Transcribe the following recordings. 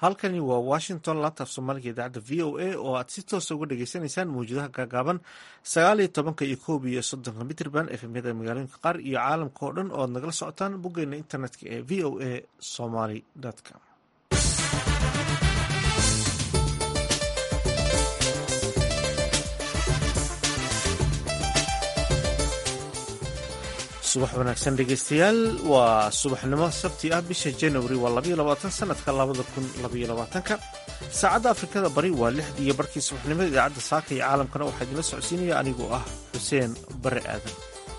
halkani waa washington laanta af soomaaliga idaacadda v o a oo aad si toosa uga dhagaysanaysaan mawjadaha gaagaaban sagaal iyo tobanka iyo koob iyo soddonka mitrban efmyada magaalooyinka qaar iyo caalamka oo dhan oo ad nagala socotaan boggeena internetka ee v o a somaly com subax wanaagsan dhegeystayaal waa subaxnimo sabti ah bisha januari waa labaiyo labaatan sanadka labada kun labaiyo labaatanka saacadda afrikada bari waa lixdii iyo barkii subaxnimada idaacadda saaka iyo caalamkana waxaa idinla socodsiinaya anigoo ah xuseen bare aadan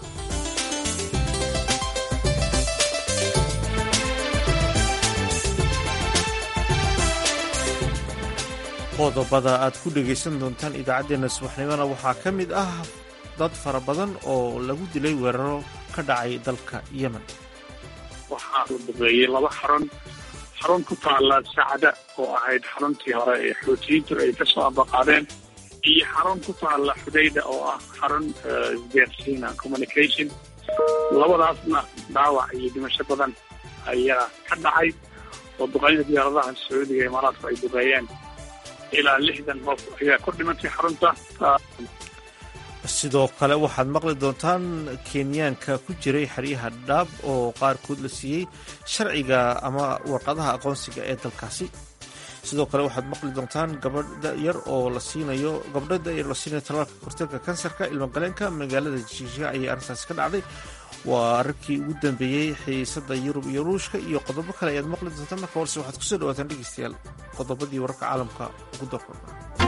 qodobada aad ku dhegaysan doontaan idaacaddeenna subaxnimona waxaa ka mid ah dad fara badan oo lagu dilay weeraro ka dhacay dalka yemen waxaa la duqeeyey laba xarun xarun ku taala sacda oo ahayd xaruntii hore ee xootiyiintu ay ka soo abaqaadeen iyo xarun ku taala xudayda oo ah xarun isgaarsiina communication labadaasna dhaawac iyo dhimasho badan ayaa ka dhacay oo duqeynta diyaaradaha sacuudiga imaaraadku ay duqeeyeen ilaa lixdan qof ayaa ku dhimatay xarunta sidoo kale waxaad maqli doontaan kenyaanka ku jiray xeryaha dhaab oo qaarkood la siiyey sharciga ama warqadaha aqoonsiga ee dalkaasi sidoo kale waxaad maqli doontaan gabadha yar oo la siinayo gabdhada yar la siinayo talaalka korteelka kansarka ilmagaleenka magaalada jiisha ayay arrintaasi ka dhacday waa ararkii ugu dambeeyey xiisada yurub iyo ruushka iyo qodobo kale ayaad maqli doontaan marka horse waxaad kusoo dhawaataan dhegeystayaal qodobadii wararka caalamka ugu darkooda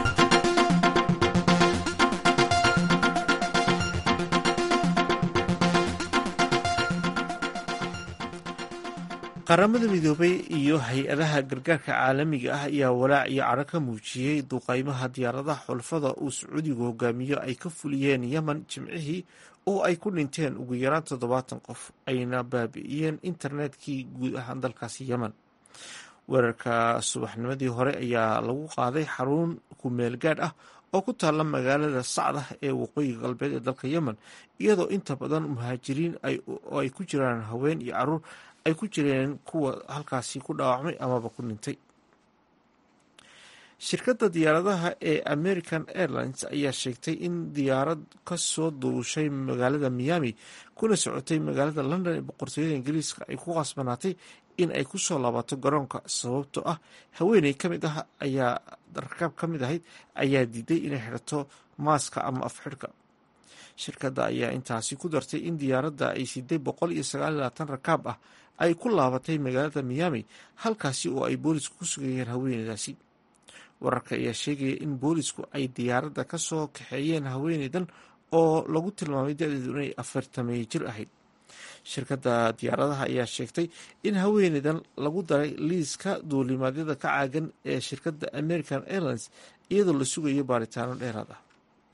qaramada midoobay iyo hay-adaha gargaarka caalamiga ah ayaa walaac iyo cadho ka muujiyey duqaymaha diyaaradaha xulfada uu sacuudigu hogaamiyo ay ka fuliyeen yemen jimcihii oo ay ku dhinteen ugu yaraan toddobaatan qof ayna baabi'iyeen internetkii guud ahaan dalkaasi yemen weerarka subaxnimadii hore ayaa lagu qaaday xarun kumeel gaadh ah oo ku taalla magaalada sacdah ee waqooyiga galbeed ee dalka yemen iyadoo inta badan muhaajiriin oo ay ku jiraan haween iyo caruur ay ku jireen kuwa halkaasi ku dhaawacmay amaba ku dhintay shirkadda diyaaradaha ee american airlines ayaa sheegtay in diyaarad ka soo duushay magaalada miami kuna socotay magaalada london ee boqortooyada ingiriiska ay ku qasbanaatay in ay ku soo laabato garoonka sababtoo ah haweeney ka mid ah ayaa rakaab ka mid ahayd ayaa diiday inay xidhato maaska ama afxidhka shirkadda ayaa intaasi ku dartay in diyaaradda ay siday boqol iyo sagaal iyo labaatan rakaab ah ay ku laabatay magaalada miami halkaasi oo ay boolisku ku sugayeen haweeneydaasi wararka ayaa sheegaya in boolisku ay diyaaradda ka soo kaxeeyeen haweeneydan oo lagu tilmaamay da-deedu inay afartamey jir ahayd shirkadda diyaaradaha ayaa sheegtay in haweeneydan lagu daray liiska duulimaadyada ka caagan ee shirkadda american airlines iyadoo la sugayo baaritaano dheeraad ah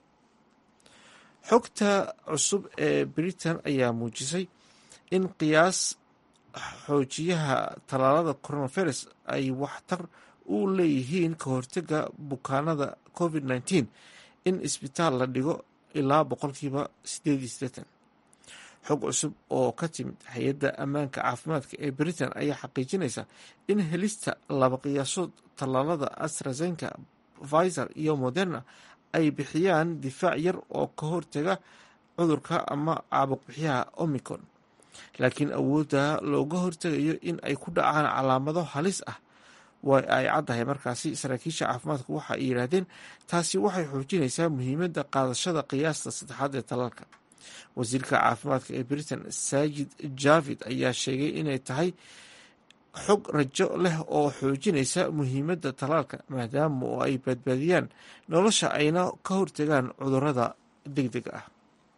xogta cusub ee britain ayaa muujisay in qiyaas xoojiyaha tallaalada coronavirus ay waxtar u leeyihiin ka hortega bukaanada covid nteen in isbitaal la dhigo ilaa boqolkiiba sideed iyo sideetan xog cusub oo ka timid hay-adda ammaanka caafimaadka ee britain ayaa xaqiijinaysa in helista laba qiyaasood tallaalada astrazenka pfizer iyo moderna ay bixiyaan difaac yar oo ka hortaga cudurka ama caabuq bixiyaha omicron laakiin awoodda looga hortegayo in ay ku dhacaan calaamado halis ah way ay caddahay markaasi saraakiisha caafimaadku waxa ay yidhaahdeen taasi waxay xoojinaysaa muhiimadda qaadashada qiyaasta saddexaad ee talaalka wasiirka caafimaadka ee britain saajid javid ayaa sheegay inay tahay xog rajo leh oo xoojinaysa muhiimadda talaalka maadaama oo ay badbaadiyaan nolosha ayna ka hortegaan cudurrada deg dega ah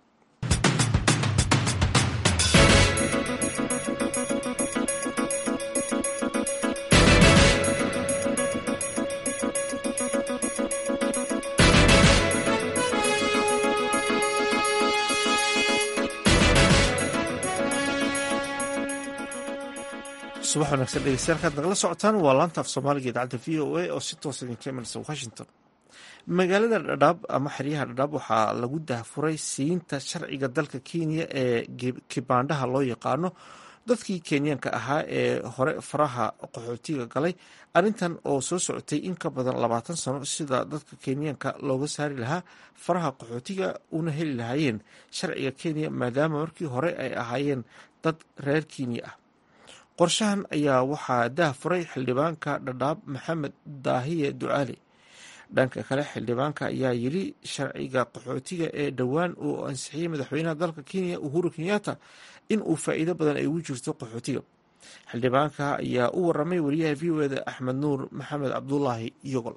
subax wanaagsan dhegeystayaal kaad nagala socotaan waa laanta af soomaaliga idaacadda v o a oo si toosa idinka imanaysa washington magaalada dhadhaab ama xeryaha dhadhaab waxaa lagu dahfuray siinta sharciga dalka kenya ee kibaandhaha loo yaqaano dadkii kenyaanka ahaa ee hore faraha qaxootiga galay arrintan oo soo socotay in ka badan labaatan sano sida dadka kenyaanka looga saari lahaa faraha qaxootiga una heli lahaayeen sharciga kenya maadaama markii hore ay ahaayeen dad reer kenya ah qorshahan ayaa waxaa daah furay xildhibaanka dhadhaab maxamed daahiye ducaali dhanka kale xildhibaanka ayaa yiri sharciga qaxootiga ee dhowaan uu ansixiyey madaxweynaha dalka kenya uhuru kenyatta in uu faa'iido badan ay ugu jirto qaxootiga xildhibaanka ayaa u waramay wariyaha v o eda axmed nuur maxamed cabdulaahi yogol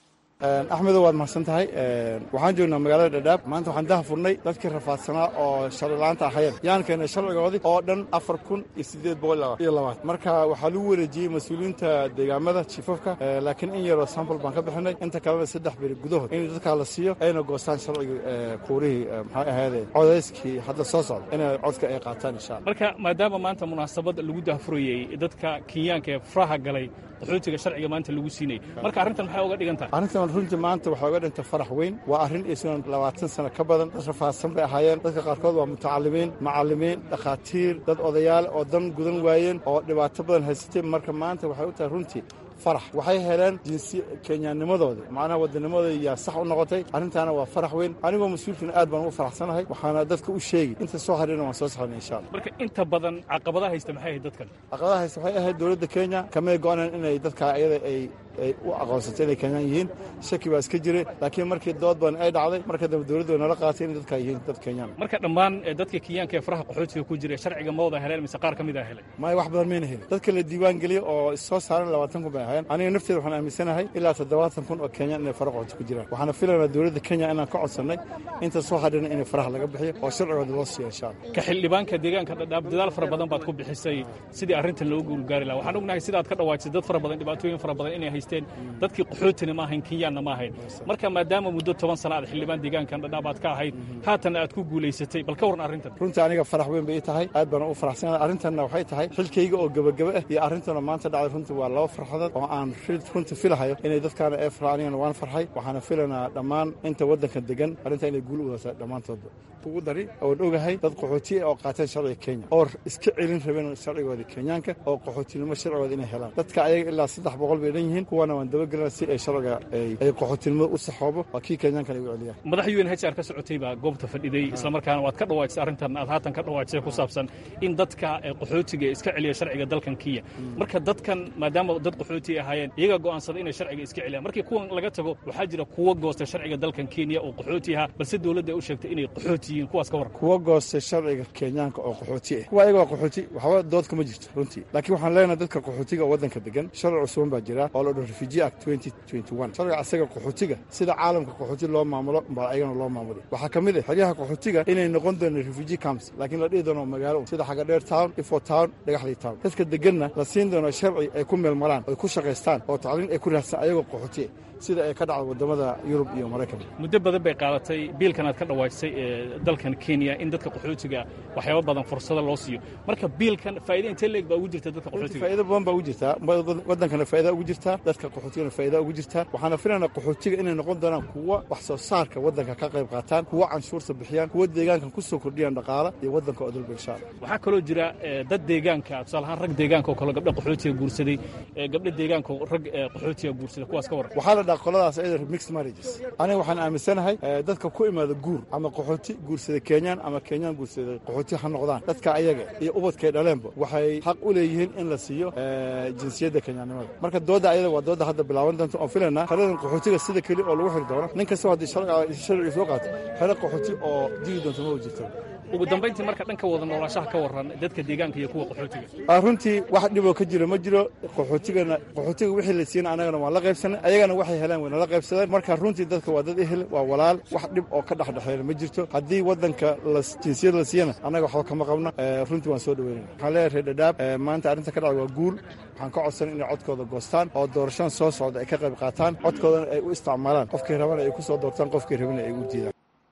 axmedo waad mahadsan tahay waxaan joognaa magaalada dhadhaab maanta waxaan daha furnay dadkii rafaadsanaa oo sharcilaanta ahayeen yaan keenay sharcigoodii oo dhan afar kun iyo siddeed boqol iyo labaad marka waxaa lagu wareejiyey mas-uuliyiinta deegaamada jifafka laakiin in yaroo sambal baan ka bixinay inta kalena saddex beri gudahood in dadkaa la siiyo ayna goostaan sharcigii kuurihii maxay ahaydee codayskii hadda soo socda inay codka ay qaataan insha alla marka maadaama maanta munaasabad lagu dahfurayey dadka kenyaanka ee faraha galay qaxootiga sharciga maanta lagu siinayay marka arrintan maxay uga dhigan tahay arrintan runtii maanta waxaa uga dhintay farax weyn waa arrin isunan labaatan sano ka badan dad rafaadsan bay ahaayeen dadka qaarkood waa mutacalimiin macallimiin dhakhaatiir dad odayaal oo dan gudan waayeen oo dhibaato badan haysatay marka maanta waxay u tahay runtii farax waxay heleen jinsi kenyaanimadoodii macnaha wadanimadooda yaa sax u noqotay arrintaana waa farax weyn anigoo mas-uulkiina aad baan ugu faraxsanahay waxaana dadka u sheegi inta soo hadhina waan soo saxnay insha alla marka inta badan caqabadaha haysta maxay ahayd dadkan caqabadaha haysta waxay ahayd dowladda kenya kamay go-aneen inay dadka iyada ay ay u aqoonsatay inay kenyaan yihiin shaki baa iska jiray laakiin markii dood badan ay dhacday marka dambe dowladdu way nala qaatay inay dadkaa yihiin dad kenyaan marka dhammaan dadka kenyaanka ee faraha qaxootiga ku jira sharciga ma wada heleen mise qaar ka mid a helay maya wax badan mayna helin dadka la diiwaan geliya oo soo saaran labaatan kun bay ahaayeen aniga nafteeda waxaan aaminsanahay ilaa toddobaatan kun oo kenyaan inay fara qaxooti ku jiraan waxaana filaynaa dowladda kenya inaan ka codsannay inta soo hadhina inay faraha laga bixiyo oo sharcigooda loo siiyo insha alla ka xildhibaanka deegaanka dhadhaab dadaal fara badan baad ku bixisay sidii arrintan loogu guulgaari laha waxaan ognahay sidaad ka dhawaajisay dad fara badan dhibaatooyin fara badan inay haysteen dadkii qaxootina ma ahayn kenyaanna ma ahayn marka maadaama muddo toban sana aad xildhibaan deegaankan dhadhaab aad ka ahayd haatanna aad ku guulaysatay bal ka warran arrintan runtii aniga farax weyn bay ii tahay aad baan u faraxsanahay arrintanna waxay tahay xilkayga oo gebagebe ah iyo arrintana maanta dhacday runtii waa laba farxadood oo aan runtii filahayo inay dadkaana ee farxa anigana waan farxay waxaana filanaa dhammaan inta waddanka degan arrintaa inay guul u wadataa dhammaantoodba ugu dari oon ogahay dad qaxooti ah oo qaateen sharciga kenya oo iska celin rabeen sharcigooda kenyaanka oo qaxootinimo sharcigooda inay helaan dadka ayaga ilaa saddex boqol bay dhan yihiin kuwana waan dabagelina si ay sharciga ay qaxootinimada u saxoobo waa kii kenyaankan ay u celiyaan madax un hr ka socotay baa goobta fadhiday islamarkaana waad ka dhawaajisay arrintan aad haatan ka dhawaajisay ku saabsan in dadka qaxootiga iska celiya sharciga dalkan kenya marka dadkan maadaama dad qaxooti ahaayeen iyaga go'aansaday inay sharciga iska celiyaan markii kuwan laga tago waxaa jira kuwa goosta sharciga dalkan kenya oo qaxooti ahaa balse dowladda ay u sheegtay inay qaxooti yihiin kuwaas ka warran kuwa goostay sharciga kenyaanka oo qaxooti ah kuwa ayaga waa qaxooti waxba dood kama jirto runtii laakiin waxaan leenahay dadka qaxootiga oo waddanka degan sharci cusuban baa jira oo la dhan refugee act sharciga asaga qaxootiga sida caalamka qaxooti loo maamulo baa ayagana loo maamulay waxaa ka mid ah xeryaha qaxootiga inay noqon doono refugee camps laakiin la dhihi doono magaalo sida xagadheer town ifo town dhagaxley town dadka deganna la siin doono sharci ay ku meelmaraan oy ku shaqaystaan oo tacliin ay ku raadsan ayagoo qaxooti sida ay ka dhacda waddamada yurub iyo maraykanka muddo badan bay qaadatay biilkan aad ka dhawaajisay ee dalkan kenya in dadka qaxootiga waxyaaba badan fursado loo siiyo marka biilkan faa'iida intee leeg baa ugu jirta dadka qaxootiga faa'iido badan baa ugu jirtaa waddankana faa'iida ugu jirtaa dadka qaxootigana faa'iida ugu jirtaa waxaana filaynaa qaxootiga inay noqon doonaan kuwa wax soo saarka waddanka ka qayb qaataan kuwa canshuurta bixiyaan kuwa deegaankan ku soo kordhiyaan dhaqaala iyo waddanka oo dalba insha allah waxaa kaloo jira dad deegaanka tusaale ahaan rag deegaanka oo kale gabdha qaxootiga guursaday gabdha deegaanka oo rag qaxootiga guursaday kuwaas ka warran waxaa la dhaha qoladaas ayada mixed marriages aniga waxaan aaminsanahay dadka ku imaada guur ama qaxooti guursada kenyaan ama kenyaan guursada qaxooti ha noqdaan dadka ayaga iyo ubadkay dhaleenba waxay xaq u leeyihiin in la siiyo jinsiyadda kenyaannimada marka doodda ayada waa doodda hadda bilaaban doonta oon filaynaa xeradan qaxootiga sida keli oo lagu xiri doono nin kastoo haddii sharciga soo qaato xero qaxooti oo digi doonto ma jirto ugu dambayntii marka dhanka wada noolaashaha ka warran dadka deegaanka iyo kuwa qaxootiga runtii wax dhiboo ka jiro ma jiro qaxootigana qaxootiga wixii la siina anagana waan la qaybsanay ayagana waxay heleen way nala qaybsadeen marka runtii dadka waa dad ehel waa walaal wax dhib oo ka dhexdhexeeya ma jirto haddii waddanka jinsiyad la siiyana annaga waxba kama qabna runtii waan soo dhaweynana waxaan leeyahay reer dhadhaab maanta arrinta ka dhacda waa guul waxaan ka codsan inay codkooda goostaan oo doorashaan soo socda ay ka qayb qaataan codkoodana ay u isticmaalaan qofkii rabana ay ku soo doortaan qofkii rabana ay u diidaan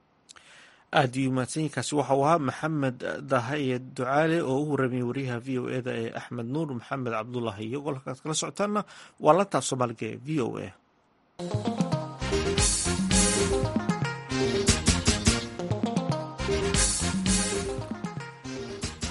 aad iyo mahadsanyiinkaasi waxa uu ahaa maxamed dahaye ducaale oo u warramiyey wariyaha v o eda ee axmed nuur maxamed cabdulaahi iyo golkaad kala socotaanna waa lantaaf soomaaliga ee v o a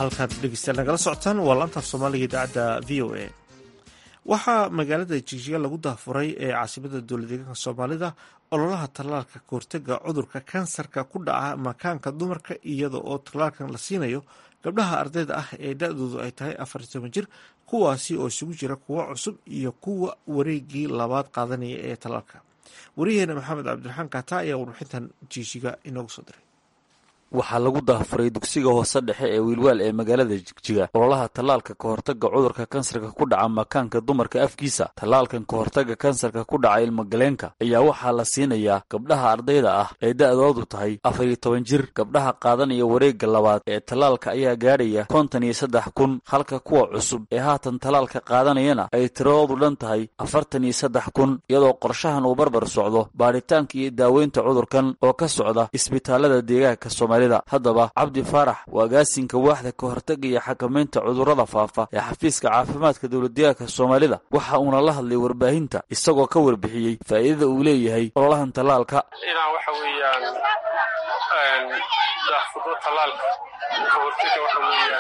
halkaad dhegeystayaal nagala socotaan waa laantaaf soomaaliga idaacadda v o a waxaa magaalada jigjiga lagu daafuray ee caasimada dowlad deegaanka soomaalida ololaha tallaalka kahortega cudurka kansarka ku dhaca makaanka dumarka iyada oo tallaalkan la siinayo gabdhaha ardayda ah ee da-doodu ay tahay afar iyo toban jir kuwaasi oo isugu jira kuwa cusub iyo kuwa wareegii labaad qaadanaya ee tallaalka wariyaheena maxamed cabdiraxmaan kaata ayaa warbixintan jigjiga inoogu soo diray waxaa lagu daafuray dugsiga hoose dhexe ee wiilwaal ee magaalada jigjiga ololaha tallaalka kahortaga cudurka kansarka ku dhaca makaanka dumarka afkiisa tallaalkan kahortaga kansarka ku dhaca ilmagaleenka ayaa waxaa la siinayaa gabdhaha ardayda ah ee da-doodu tahay afar iyo toban jir gabdhaha qaadanaya wareegga labaad ee tallaalka ayaa gaadhaya kontan iyo saddex kun halka kuwa cusub ee haatan tallaalka qaadanayana ay tiradoodu dhan tahay afartan iyo saddex kun iyadoo qorshahan uu barbar socdo baaritaanka iyo daaweynta cudurkan oo ka socda isbitaalada deegaanka soomaalida haddaba cabdi faarax waa agaasinka waaxda ka hortaga iyo xakamaynta cudurrada faafa ee xafiiska caafimaadka dowladdeegaanka soomaalida waxa uuna la hadlay warbaahinta isagoo ka warbixiyey faa'iidada uu leeyahay ololahan tallaalka inaan waxa weeyaan daahfurno tallaalka ka hortaga waxa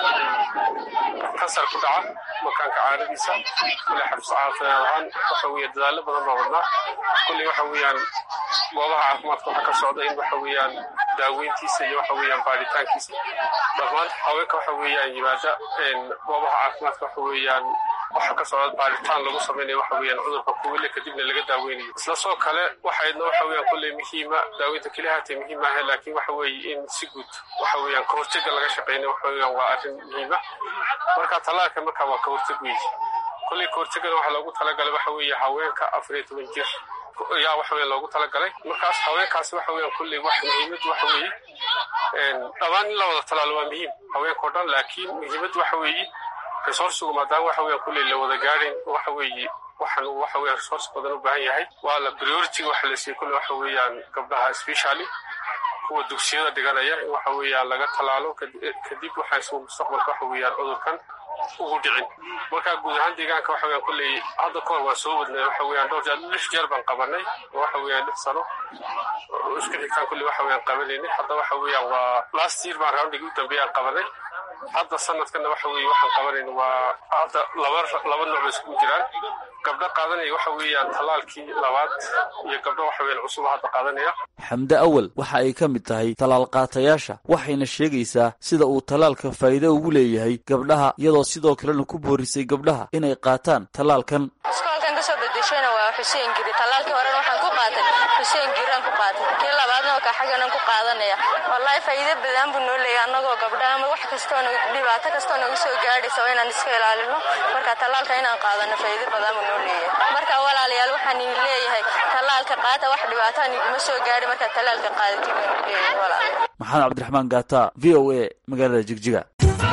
weeyaan kansar ku dhaca makaanka caadadiisa kule xabso caafimaad ahaan waxa weeye dadaallo badan baa wadnaa kulley waxa weeyaan goobaha caafimaadka waxaa ka socda in waxa weeyaan daaweyntiisa iyo waxa weeyaan baaritaankiisa dhammaan haweenka waxa weeyaan yimaada goobaha caafimaadka waxa weeyaan waxa ka socda baaritaan lagu samaynayo waxa weeyaan cudurka kuwile kadibna laga daaweynayo isla soo kale waxaydna waxa weeyaan kulley muhiima daaweynta keliya haatee muhiim ahe laakiin waxa weeye in si guud waxa weeyaan kahortega laga shaqeynayo waxa weeyaan waa arrin muhiima marka tallaalka marka waa kahorteg weeye kulley kahortegana waxaa loogu talagalay waxa weeye haweenka afar iyo toban jir ayaa waxa weya loogu talagalay markaas haweenkaasi waxa weeyaan kulley wax muhiimad waxa weeye dhammaan in la wada talaalo waa muhiim haweenka o dhan laakiin muhiimad waxa weeye resourcigu maadaama waxa weeyaan kulley la wada gaadhin waxa weeye waxaan waxa weeyaan resource badan u baahan yahay waa la priority waxa la siiyey kulley waxa weeyaan gabdhaha specially kuwa dugsiyada dhiganaya in waxa weeyaan laga talaalo kadib waxaa mustaqbalka waxa weeyaan cudurkan ugu dhicin marka guud ahaan deegaanka waxa weeyaan kulley hadda kahor waan soo wadnay waxa weeyaan dhowr jeer lix jeer baan qabanay waxa weeyaan lix sano isku xigtaan kulley waxa weeyaan qabanaynay hadda waxa weeyaan waa last year baan roundigi u dambeeyaan qabanay hadda sanadkana waxa weeye waxaan qabanayna waa hadda laba laba nooc bay iskugu jiraan gabdho qaadanaya waxa weeyaan tallaalkii labaad iyo gabdho waxa weeyaan cusub hadda qaadanaya xamde awal waxa ay ka mid tahay tallaal qaatayaasha waxayna sheegaysaa sida uu tallaalka faa'iido ugu leeyahay gabdhaha iyadoo sidoo kalena ku boorisay gabdhaha inay qaataan tallaalkan iskoolkan kasoo bedeshayna waa xuseen giri tallaalkii horena waxaan ku qaatay xuseen giraan ku qaatay kii labaadna wakaa xagganan ku qaadanaya wallaahi faa'iido badan buu noo leeyahay annagoo gabdhaha ama wax kastoona dhibaato kastoo nagu soo gaadhaysa waa inaan iska ilaalino marka tallaalka inaan qaadano faa'iido badan buu noo leeyahay marka walaalayaal waxaan idin leeyahay tallaalka qaata wax dhibaataan iguma soo gaadhi marka tallaalka qaadatid baan leeyahay walaal maxamed cabdiraxmaan gaata v o a magaalada jigjiga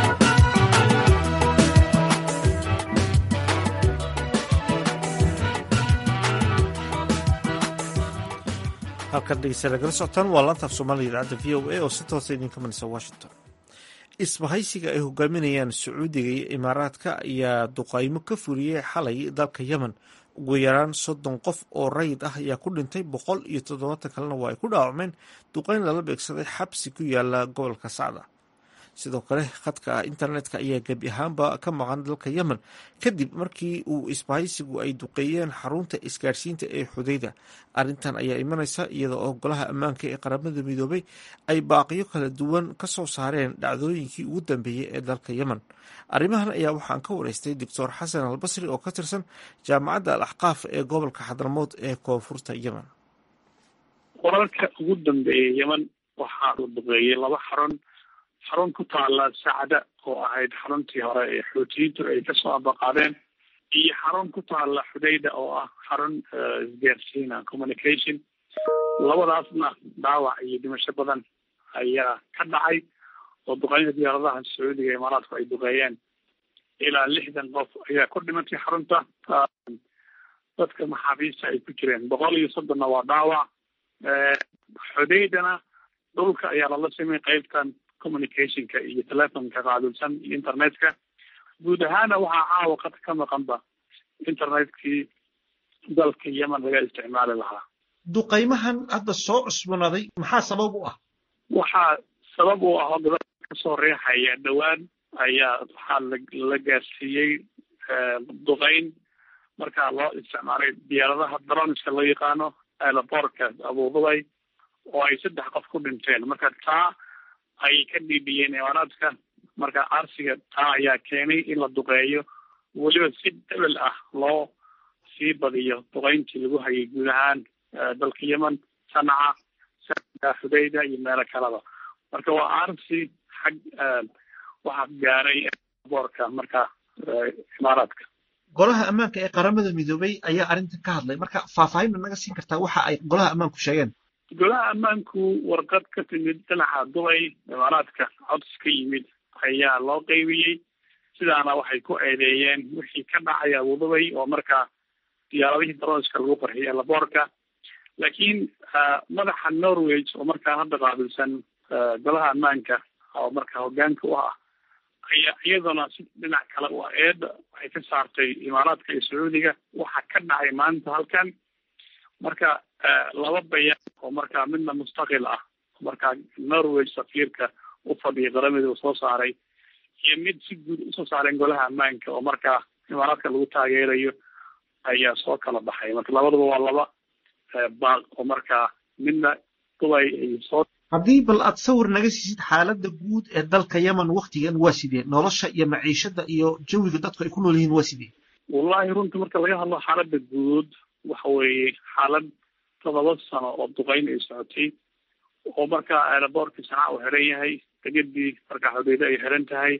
halkan dhegeysta nagala socotaan waa laantaaf soomaaliga idaacadda v o a oo si toosa idinka manaysa washington isbahaysiga ay hogaaminayaan sacuudiga iyo imaaraadka ayaa duqaymo ka fuliyey xalay dalka yemen ugu yaraan soddon qof oo rayid ah ayaa ku dhintay boqol iyo toddobaatan kalena waa ay ku dhaawacmeen duqayn lala beegsaday xabsi ku yaala gobolka sacda sidoo kale khadka internetka ayaa gebi ahaanba ka maqan dalka yemen kadib markii uu isbahaysigu ay duqeeyeen xarunta isgaadhsiinta ee xudayda arrintan ayaa imanaysa iyada oo golaha ammaanka ee qaramada midoobay ay baaqiyo kala duwan ka soo saareen dhacdooyinkii ugu dambeeyey ee dalka yemen arrimahan ayaa waxaan ka wareystay doctor xasan albasri oo ka tirsan jaamacadda al axqaaf ee gobolka xadramood ee koonfurta yemen wararka ugu dambeeyey yemen waxaa la duqeeyey laba xarun xarun ku taala sacda oo ahayd xaruntii hore ee xoutiyiintu ay kasoo abaqaadeen iyo xarun ku taala xudayda oo ah xarun isgaarsiina communication labadaasna dhaawac iyo dhimasho badan ayaa ka dhacay oo duqeynta diyaaradaha sacuudiga imaaraadku ay duqeeyeen ilaa lixdan qof ayaa ku dhimatay xarunta dadka maxaabiista ay ku jireen boqol iyo soddonna waa dhaawac xudaydana dhulka ayaa lala samey qeybtan communicationka iyo telefonka qaabilsan iyo internetka guud ahaana waxaa caawa qad ka maqanba internetkii dalka yemen laga isticmaali lahaa duqaymahan hadda soo cusboonaaday maxaa sabab u ah waxaa sabab u ah oo gabadha kasoo reexaya dhowaan ayaa waxaa la gaarsiiyey duqeyn markaa loo isticmaalay diyaaradaha dronska loo yaqaano aerobortka abuudubay oo ay saddex qof ku dhinteen marka taa ay ka dhiibiyeen imaaraadka marka arsiga taa ayaa keenay in la duqeeyo weliba si debel ah loo sii badiyo duqeyntii lagu hayay guud ahaan dalka yemen sanaca sa xudayda iyo meelo kaleba marka waa arsi xag waxaa gaaray boorka marka imaaraadka golaha ammaanka ee qaramada midoobay ayaa arrintan ka hadlay marka faahfaahin ma naga siin kartaa waxa ay golaha ammaanku sheegeen golaha ammaanku warqad ka timid dhinaca dubay imaaraadka cods ka yimid ayaa loo qeybiyey sidaana waxay ku eedeeyeen wixii ka dhacay abudubay oo markaa diyaaradihii daronska lagu qarxiyay laboorka laakiin madaxa norway oo markaa hadda qaabilsan golaha ammaanka oo markaa hogaanka u ah ayaa iyaduna si dhinac kale u eeda waxay ka saartay imaaraadka iyo sacuudiga waxa ka dhacay maanta halkan marka laba bayaan oo markaa midna mustaqil ah markaa norway safiirka u fadhiya qaramada uu soo saaray iyo mid si guud usoo saareen golaha ammaanka oo markaa imaaraadka lagu taageerayo ayaa soo kala baxay marka labaduba waa laba baaq oo markaa midna dubay ay soo haddii bal aad sawir naga siisid xaaladda guud ee dalka yemen waktigan waa sidee nolosha iyo maciishada iyo jawiga dadku ay ku nool yihiin waa sidee wallahi runtii marka laga hadlo xaaladda guud waxa weeye xaalad todoba sano oo duqeyn ay socotay oo markaa aeroboortkii sanaa uu xiran yahay degadii markaa xudeydo ay xiran tahay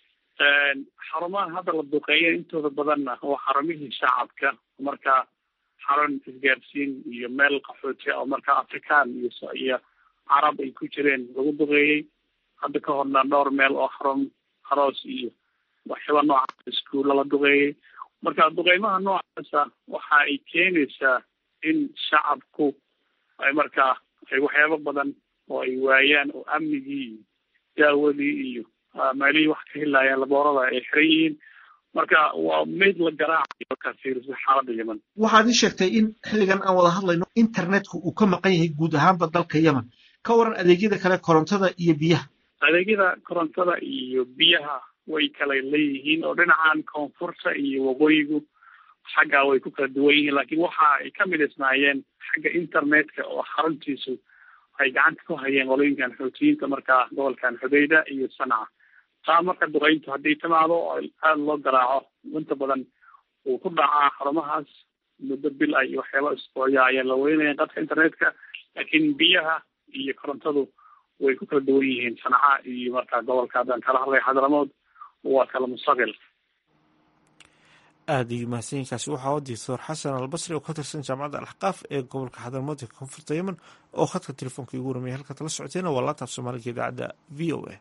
xarumaha hadda la duqeeya intooda badanna waa xarumihii shacabka markaa xarun isgaarsiin iyo meel qaxooti oo markaa afrikaan iyo iyo carab ay ku jireen lagu duqeeyey hadda ka horna dhowr meel oo xarun aroos iyo waxyaaba noocaas iskuulla la duqeeyey marka duqeymaha noocaasa waxa ay keenaysaa in shacabku ay markaa ay waxyaabo badan oo ay waayaan oo amnigii iyo daawadii iyo meelihii wax ka helaayaan laboorada ay xiran yihiin marka waa mid la garaacayo markaa fiirisa xaaladda yemen waxaad ii sheegtay in xilligan aan wada hadlayno internetku uu ka maqan yahay guud ahaanba dalka yemen ka waran adeegyada kale korontada iyo biyaha adeegyada korontada iyo biyaha way kala leeyihiin oo dhinacan koonfurta iyo waqooyigu xaggaa way ku kala duwan yihiin laakiin waxa ay ka midisnaayeen xagga internetka oo xaruntiisu ay gacanta ku hayeen qolooyinkan xootiyiinta markaa gobolkan xudayda iyo sanca taa marka duqeyntu haddii timaado oo aada loo garaaco inta badan uu ku dhacaa xarumahaas muddo bil ah iyo waxyaaba isbooya ayaa la weynaya qadka internetka laakiin biyaha iyo korontadu way ku kala duwan yihiin sanca iyo markaa gobolka haddaan kala hadlay xadramood waa kala mustaqil aada iyo mahadsanyiinkaasi waxaa u doctor xasan albasri oo ka tirsan jaamacadda alxqaaf ee gobolka xadramood ee koonfurta yemen oo khadka telefoonka igu warmaya halkaad la socoteena waa laataaf soomaaliga idaacadda v o a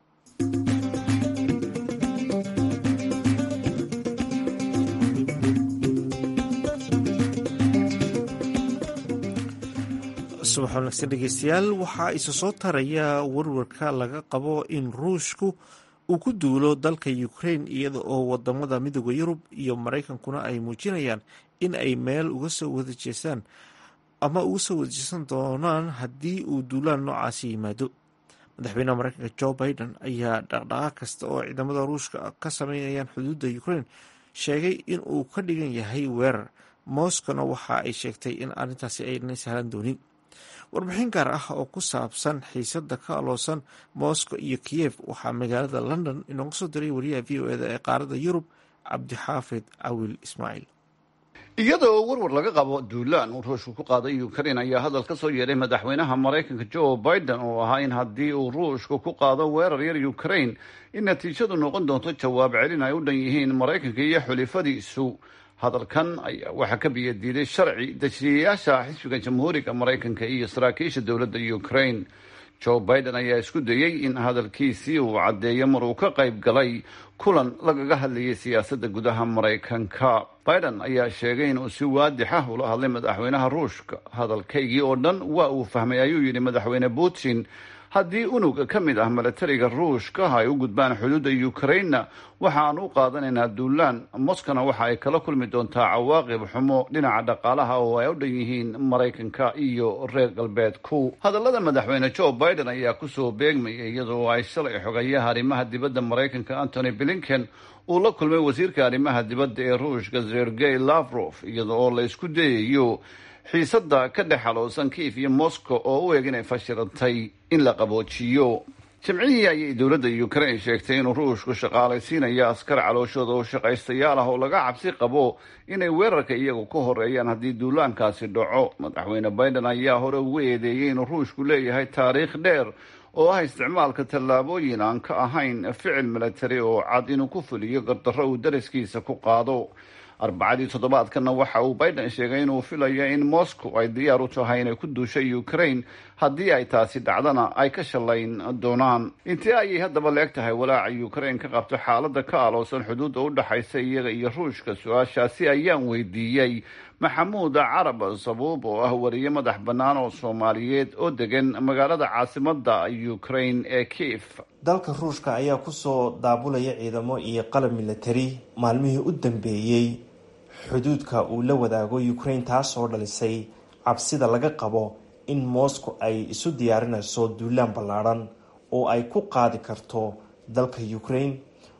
subax wanaagsan dhegeystayaal waxaa isa soo taraya warwarka laga qabo in ruushku uu ku duulo dalka ukraine iyada oo wadamada midooda yurub iyo maraykankuna ay muujinayaan in ay meel uga soo wada jeesaan ama uga soo wada jeesan doonaan haddii uu duulaan noocaasi yimaado madaxweynaha maraykanka jo biden ayaa dhaqdhaqaaq kasta oo ciidamada ruushka ka sameynayaan xuduudda ukraine sheegay in uu ka dhigan yahay weerar moskowna waxa ay sheegtay in arrintaasi aynay sahlan doonin warbixin gaar ah oo ku saabsan xiisada ka aloosan moscow iyo kiyev waxaa magaalada london inooga soo diray wariyaha v o eda ee qaarada yurub cabdixaafid cawil ismaaciil iyadoo warwar laga qabo duulaan uu ruushku ku qaaday ukraine ayaa hadal ka soo yeedhay madaxweynaha maraykanka joe biden oo ahaa in haddii uu ruushku ku qaado weerar yar ukraine in natiijadu noqon doonto jawaab celin ay u dhan yihiin maraykanka iyo xulifadiisu hadalkan ayaa waxaa ka biyadiiday sharci dejiyayaasha xisbiga jamhuuriga maraykanka iyo saraakiisha dowladda ukraine joe biden ayaa isku dayey in hadalkiisii uu caddeeyo mar uu ka qayb galay kulan lagaga hadlayay siyaasadda gudaha maraykanka biden ayaa sheegay inuu si waadix ah ula hadlay madaxweynaha ruushka hadalkaygii oo dhan waa uu fahmay ayuu yidhi madaxweyne putin haddii unug ka mid ah milatariga ruushka ay u gudbaan xuduudda ukrainna waxaan u qaadanaynaa duulaan moskana waxa ay kala kulmi doontaa cawaaqib xumo dhinaca dhaqaalaha oo ay u dhan yihiin maraykanka iyo reer galbeedku hadallada madaxweyne joe biden ayaa kusoo beegmayay iyadoo ay shalay xogayaha arrimaha dibadda maraykanka antony blinken uu la kulmay wasiirka arrimaha dibadda ee ruushka sergey lavrof iyada oo la isku dayayo xiisadda ka dhex xaloosan kiif iyo moscow oo u eg inay fashilantay in la qaboojiyo jimcihii ayay dowladda ukraine sheegtay inuu ruushku shaqaalaysiinayo askar calooshooda oo shaqaystayaal ah oo laga cabsi qabo inay weerarka iyagu ka horeeyaan haddii duulaankaasi dhaco madaxweyne biden ayaa hore ugu eedeeyey inuu ruushku leeyahay taariikh dheer oo ah isticmaalka tallaabooyin aan ka ahayn ficil milatari oo cad inuu ku fuliyo gardarro uu dariskiisa ku qaado arbacadii toddobaadkana waxa uu biden sheegay inuu filayo in moscow ay diyaar u tahay inay ku duusho ukraine haddii ay taasi dhacdana ay ka shallayn doonaan intii ayay haddaba leeg tahay walaaca ukraine ka qabto xaaladda ka aloosan xuduudda u dhexaysa iyaga iyo ruushka su-aashaasi ayaan weydiiyey maxamuud carab sabuub oo ah wariye madax bannaan oo soomaaliyeed oo degan magaalada caasimadda ukraine ee kief dalka ruushka ayaa kusoo daabulaya ciidamo iyo qalab milatari maalmihii u dambeeyey xuduudka uu la wadaago ukraine taasoo dhalisay cabsida laga qabo in moscow ay isu diyaarinayso duulaan ballaadhan oo ay ku qaadi karto dalka ukraine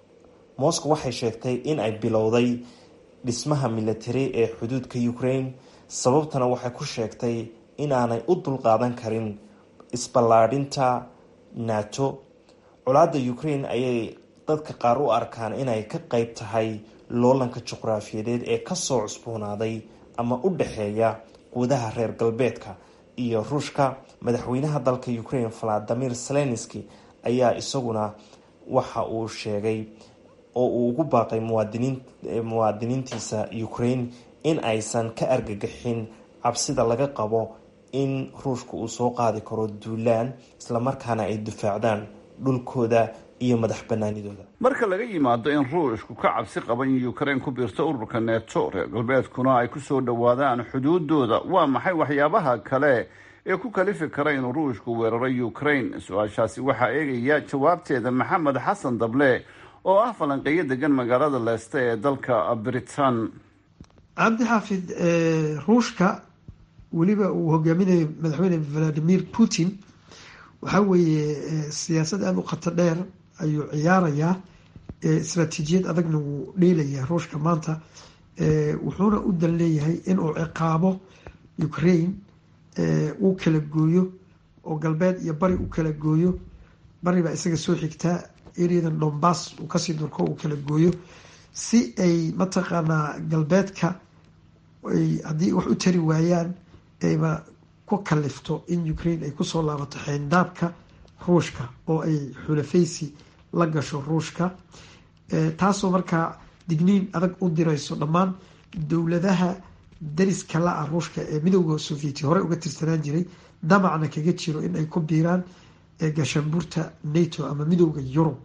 moscow waxay sheegtay in ay bilowday dhismaha milatari ee xuduudka ukraine sababtana waxay ku sheegtay inaanay u dulqaadan karin isballaadhinta nato colaadda ukraine ayay dadka qaar u arkaan inay ka qeyb tahay loolanka juqraafiyadeed ee kasoo cusboonaaday ama u dhexeeya gudaha reer galbeedka iyo ruushka madaxweynaha dalka ukraine valadimir zelenski ayaa isaguna waxa uu sheegay oo uu ugu baaqay muwaadiniin muwaadiniintiisa ukraine in aysan ka argagixin cabsida laga qabo in ruushka uu soo qaadi karo duulaan islamarkaana ay difaacdaan dhulkooda iyo madax banaanidooda marka laga yimaado in ruushku ka cabsi qaba in ukraine ku biirto ururka neto reer galbeedkuna ay kusoo dhowaadaan xuduudooda waa maxay waxyaabaha kale ee ku kalifi kara inuu ruushku weeraro ukraine su-aashaasi waxaa eegaya jawaabteeda maxamed xasan dable oo ah falanqeeyo degan magaalada leeste ee dalka britain cabdi xaafid ruushka weliba uu hogaaminayo madaxweyne valadimir putin waxaa weeye siyaasad aada u khato dheer ayuu ciyaarayaa istraatiijiyad adagna wuu dheelayaa ruushka maanta wuxuuna u dan leeyahay inuu ciqaabo ukraine uu kala gooyo oo galbeed iyo bari u kala gooyo bari baa isaga soo xigtaa ereadan dombas uu kasii durko uu kala gooyo si ay mataqaanaa galbeedka haddii wax u tari waayaan ayba ku kalifto in ukraine ay kusoo laabato xeyndaabka ruushka oo ay xulafaysi la gasho ruushka taasoo markaa digniin adag u dirayso dhammaan dowladaha dariska la-a ruushka ee midooda sovieti hore uga tirsanaan jiray damacna kaga jiro in ay ku biiraan gashaanbuurta nato ama midooda yurub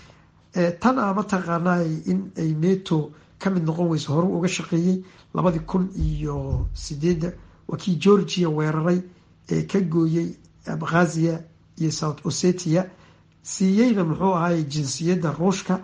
tan a mataqaanaa in ay nato ka mid noqon weyso hore uga shaqeeyey labadii kun iyo sideedda waa kii georgia weeraray ee ka gooyey abkhazia iyo south ossetia siiyeyna muxuu ahaay jinsiyadda ruushka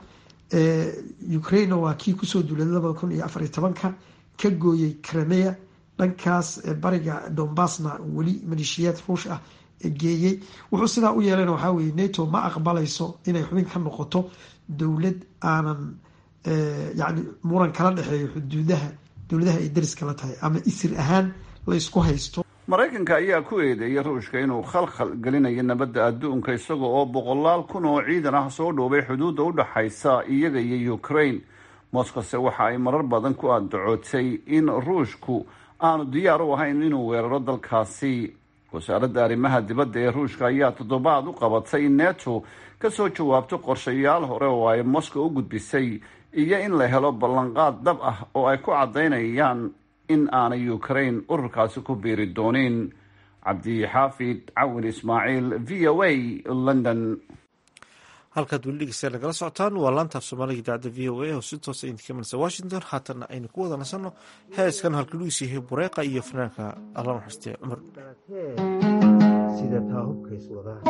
ukraine waa kii kusoo duulay labada kun iyo afar iyo tobanka ka gooyey crimea dhankaas bariga dombasna weli maleeshiyaad ruush ah geeyey wuxuu sidaa u yeelana waxaa weye nato ma aqbalayso inay xubin ka noqoto dowlad aanan yani muran kala dhexeeyo xuduudaha dowladaha ay dariska la tahay ama isir ahaan la isku haysto maraykanka ayaa ku eedeeyay ruushka inuu khalkhal gelinayo nabadda adduunka isaga oo boqolaal kun oo ciidan ah soo dhoobay xuduudda u dhaxaysa iyaga iyo ukraine moskowse waxa ay marar badan ku andacootay in ruushku aanu diyaar u ahayn inuu weeraro dalkaasi wasaaradda arrimaha dibadda ee ruushka ayaa toddobaad u qabatay in neto kasoo jawaabto qorshayaal hore oo ay moscow u gudbisay iyo in la helo ballanqaad dab ah oo ay ku caddaynayaan in aanay ukraine ururkaasi ku biiri doonin cabdixaafid cawin ismaaciil v o a london halkaad weli dhegeystayaal nagala socotaan waa laantaaf soomaaliga idaacadda v o a oo si toosa idinka imanaysa washington haatanna aynu ku wada nasanno heeskan halka luis yahay bureeqa iyo fanaanka alla naxariistee cumar sida taa hubkays wadaan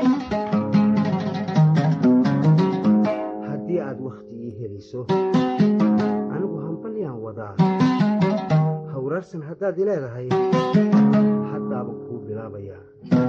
haddii aad wakhti ii heliso anigu hambalyaan wadaa hawraarsan haddaad i leedahay haddaaba kuu bilaabayaa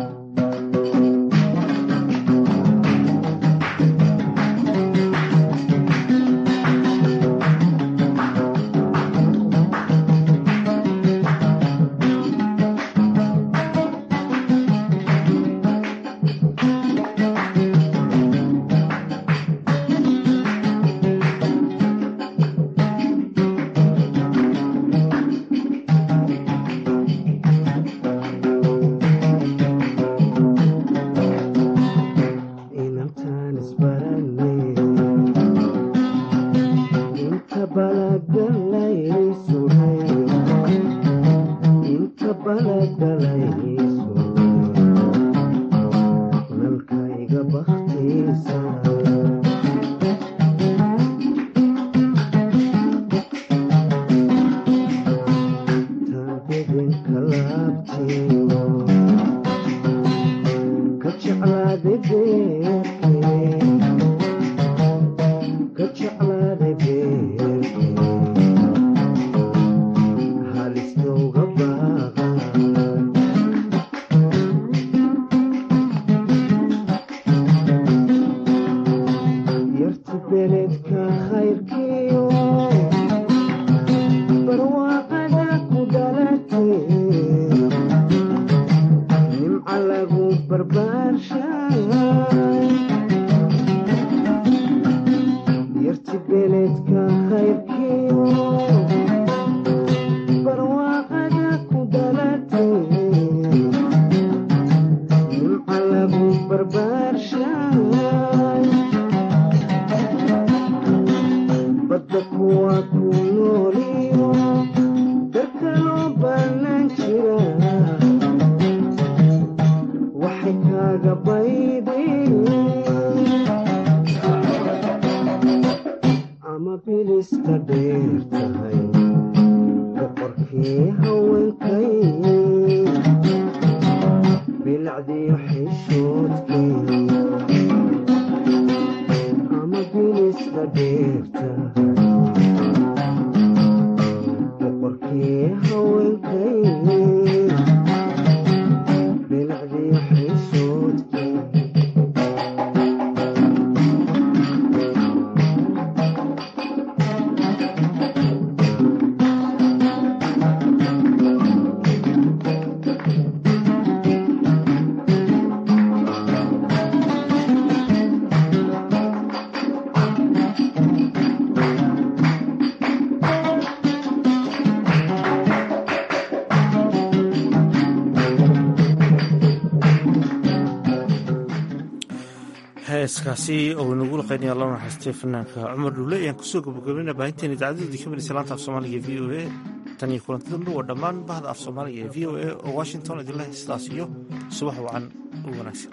heeskaasi oo inagu laqeynaya alla naxaystay fanaanka cumar dhuule ayaan kusoo gabagabeyna baahinteen idaacaddoodii ka midaysa laanta af soomaaliga ee v o a tan iyo kulanti dambe waa dhammaan bahda af soomaaliga ee v o a oo washington idinleh sidaas iyo subax wacan u wanaagsan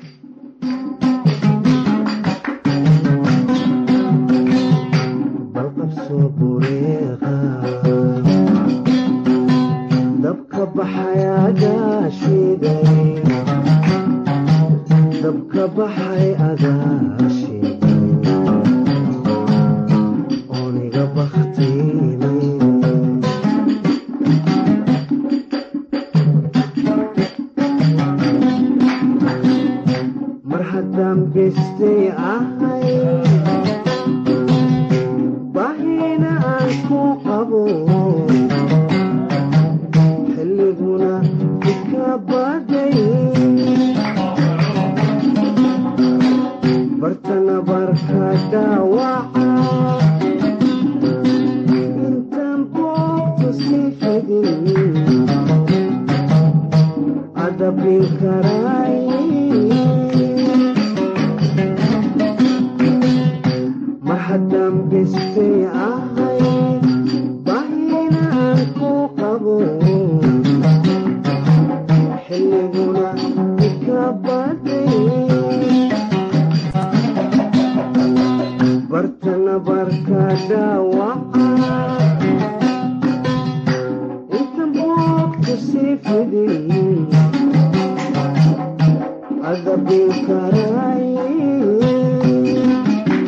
balqabsoo bureeqa dabka baxayaa gaashiday dabka baxay agaashiday ooniga baktiinay mar haddaan bestay ahay bahina aan ku qabo xilliguna ika baday bartana barka dhaawaca intaan boogta sii fidin adabin karaay mar haddaan bestay ahay bahina aan ku qabo xilliguna ika baday bartana barka dhaawaca intan boogta sii fidin adabukaray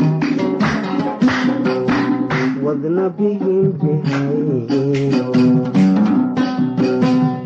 wadna bigin bihayo